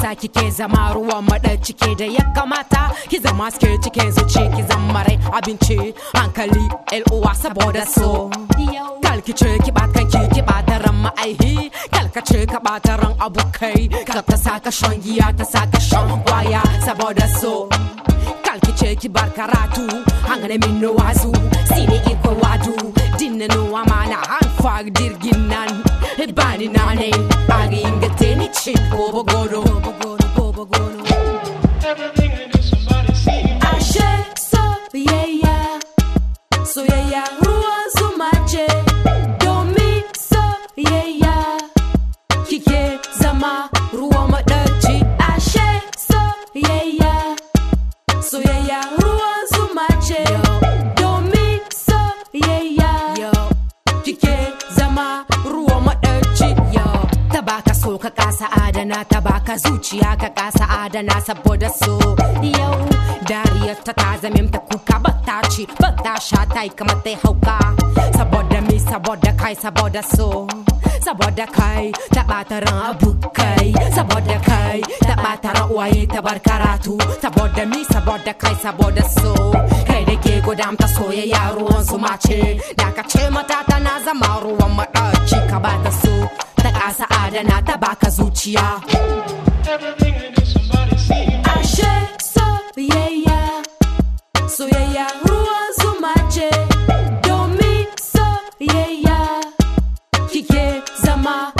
yasa kike zama ruwan cike da ya kamata ki zama suke cikin zuci ki zama rai abinci hankali uwa saboda so kalki ce ki kanki ki bata ran ma'aihi kalka ce ka bata ran abokai kal ta saka shan giya ta saka shan kwaya saboda so kalki ce ki bar karatu hangane min no wazu sine iko wadu dinna no amana han fag dirgin nan bani nane agi ingate ni chip bobo godo bobo godo Everything they do, somebody see. ashe soyayya soyayya ruwan zuma ce domin soyayya kike zama ruwan maɗaci ashe soyayya soyayya ruwan zuma ce domin soyayya kike zama ruwan maɗaci ta baka so ka kasa adana ta baka zuciya ka kasa adana saboda so yau dariyar ta ta zame ta kuka ba ta ci ba ta sha ta yi kamar ta yi hauka saboda mi saboda kai saboda so saboda kai ta ɓata ran abokai saboda kai ta ɓata ran uwaye ta bar karatu saboda mi saboda kai saboda so kai da ke gudamta soyayya ruwan su mace da ka ce mata tana zama ruwan maɗaci ka ba ta so ta ƙasa adana ta baka zuciya Everything they do, somebody see. ashe soyayya soyayya ruwan zuma ce domin soyayya kike zama